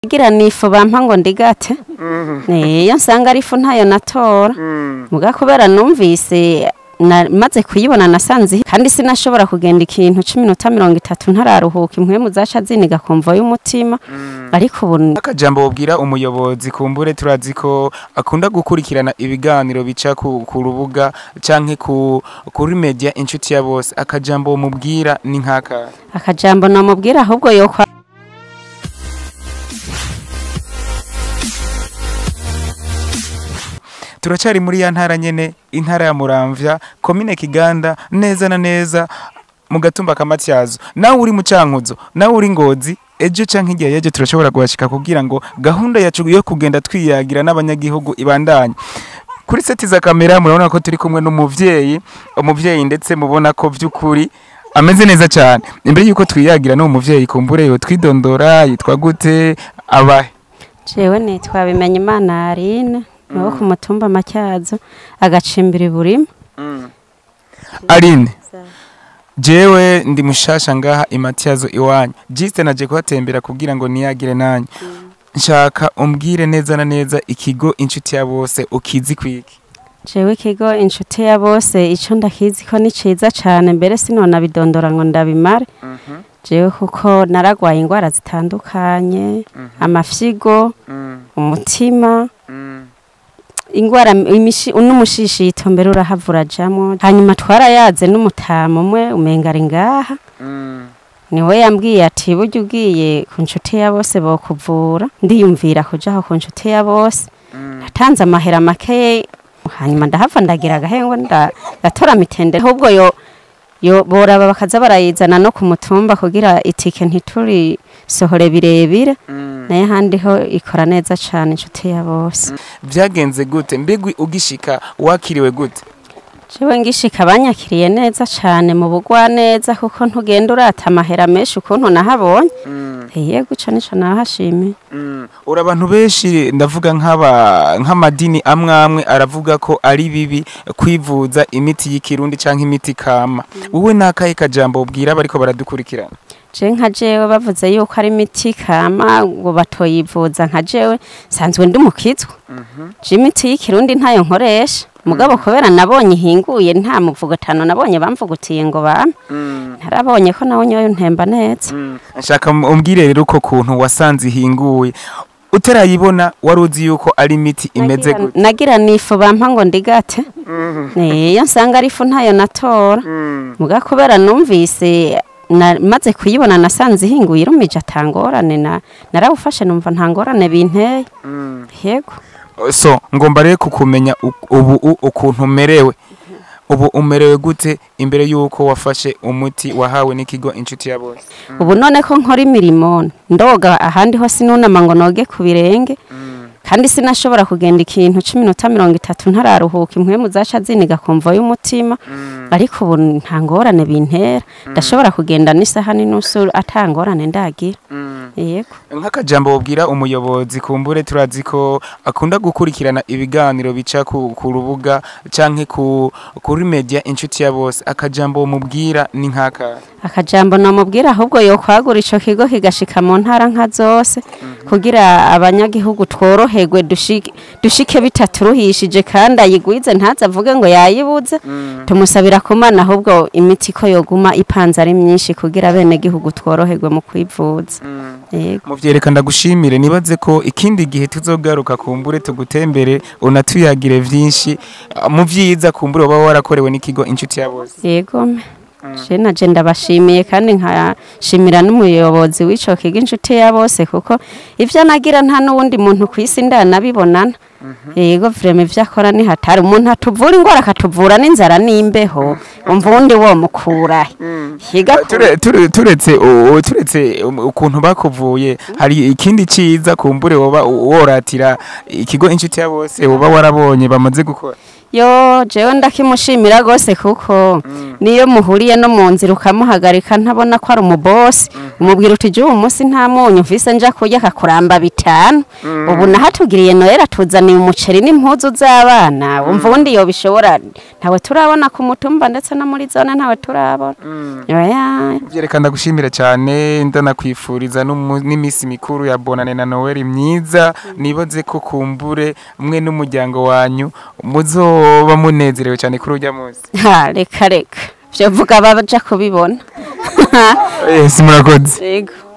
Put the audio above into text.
gira nifu bampa ngo ndigate iyo nsanga ari ifu ntayo natora muga kubera numvise na- maze kuyibona nasanze ihi- kandi sinashobora kugenda ikintu c'iminota mirongo itatu ntararuhuka impwemu zaca ziniga kumva y'umutima ariko ubu akajambo wobwira umuyobozi kumbure turazi ko akunda gukurikirana ibiganiro bica ku, ku rubuga canke ku, kuri media inshuti ya bose akajambo womubwira ni nkaka akajambo namubwira ahubwo yokwa turacari muri ya ntara nyene intara ya muramvya komine kiganda neza na neza mu gatumba kamatyazo nawe uri mu cankuzo nawe uri ngozi ejo canke igihe yejo turashobora guhashika kugira ngo gahunda yacu yo kugenda twiyagira n'abanyagihugu ibandanye kuri seti za kamera murabona ko turi kumwe n'umuvyeyi umuvyeyi ndetse mubona ko vy'ukuri ameze neza cyane imbere yuko twiyagira n'uwo muvyeyi kumbure yo twidondora yitwa gute abahe jewe nitwa bimenya imana arine niwo ku mutumba matyazo agacimbira iburima Aline jewe ndi mushasha ngaha imatyazo iwanyu jiste naje kuhatembera kugira ngo niyagire nanyu nshaka umbwire neza na neza ikigo inshuti ya bose ukizi kwiki jewe ikigo inshuti ya bose ico ndakizi ko ni ciza cane mbere sinona bidondora ngo ndabimare jewe kuko naragwaye ingwara zitandukanye amafyigo umutima ingwara imishi n'umushishito mbere urahavura jamwo hanyuma twarayaze n'umutama umwe umenga ari ngaha niwe yambwiye ati burya ugiye ku nshuti ya bose bokuvura ndiyumvira kujaho ku nshuti ya bose natanze amahera make hanyuma ndahava ndagira agahengo nda- ndatora mitende ahubwo yo yo boraba bakaza barayizana no ku mutumba kugira itike ntituri sohore birebire naye handi ho ikora neza cane inshuti ya bose vyagenze gute mbigwi ugishika wakiriwe gute jewe ngishika banyakiriye neza cane mu bugwa neza kuko ntugenda urata amahera menshi ukuntu nahabonye yego ico nico nahashimiye uri abantu benshi ndavuga nk'aba nk'amadini amwe amwe aravuga ko ari bibi kwivuza imiti y'ikirundi canke imiti kama wowe nakahe kajambo ubwira abariko baradukurikirana je nka jewe bavuze yuko ari imiti kama ngo batoyivuza nka jewe sanzwe ndi mukizwa je imiti y'ikirundi ntayo nkoresha mugabo kubera nabonye ihinguye nta muvugutano nabonye bamvugutiye ngo bame ntarabonye ko nawe nyoyo ntemba neza nshaka umbwire rero uko kuntu wasanze ihinguye utarayibona wari uzi yuko ari imiti imeze Nagira- gute nagira nifu bampa ngo ndigate iyo nsanga ari ifu ntayo natora muga kubera numvise na, maze kuyibona nasanze ihinguye irumije atangorane na narawufashe numva ntangorane binteye yego so ngomba rero kukumenya u- ubu u- ukuntu umerewe ubu umerewe gute imbere yuko wafashe umuti wahawe n'ikigo inshuti ya bose ubu none ko nkora imirimo ndoga ahandi ho sinunama ngo noge ku birenge kandi sinashobora kugenda ikintu c'iminota mirongo itatu ntararuhuka impwemu zaca ziniga kumva y'umutima ariko ubu nta ngorane bintera ndashobora kugenda n'isaha n'inusu ata ngorane ndagira yego nk'akajambo wabwira umuyobozi kumbure turazi ko akunda gukurikirana ibiganiro bica ku, ku rubuga canke ku, kuri media inshuti ya bose akajambo womubwira ni nkaka akajambo namubwira ahubwo yokwagura ico kigo kigashika mu ntara nka zose kugira abanyagihugu tworoherwe dushike, dushike bitaturuhishije kandi ayigwize ntaze avuge ngo yayibuze tumusabira kumana ahubwo imiti ko yoguma ipanze ari myinshi kugira bene gihugu tworoherwe mu kwivuza yego muvyereka ndagushimire nibaze ko ikindi gihe tuzogaruka kumbure tugutembere unatuyagire vyinshi ah, mu vyiza kumbure uba warakorewe n'ikigo inshuti ya bose yego me je naje ndabashimiye kandi nkashimira n'umuyobozi w'ico kigo inshuti ya bose kuko ivyo nagira nta n'uwundi muntu kw'isi ndanabibonana yego vrema ivyo akora ni hatari umuntu atuvura ingwara akatuvura n'inzara n'imbeho umva uwundi womukurahe higa ku- Ture- ture- turetse u- turetse um, ukuntu bakuvuye hari ikindi ciza kumbure woba woratira ikigo inshuti ya bose woba warabonye bamaze gukora yo jewe ndakimushimira gose kuko niyo muhuriye no mu nzira ukamuhagarika ntabona ko ari umubosi umubwira uti uyu munsi nta munyu mvise nja kurya akakuramba bitanu ubu nahatugiriye noheli atuzaniye umuceri n'impuzu z'abana wumva ubundi yo bishobora ntawe turabona ku mutumba ndetse no muri zone ntawe turabona oya byerekana gushimira cyane ndanakwifuriza n'umu- n'iminsi mikuru ya bonane na noel myiza nibaze ko kumbure mwe n'umuryango wanyu muzoba munezerewe cyane kuri urya munsi ha reka reka byo vuga baja kubibona yes murakoze yego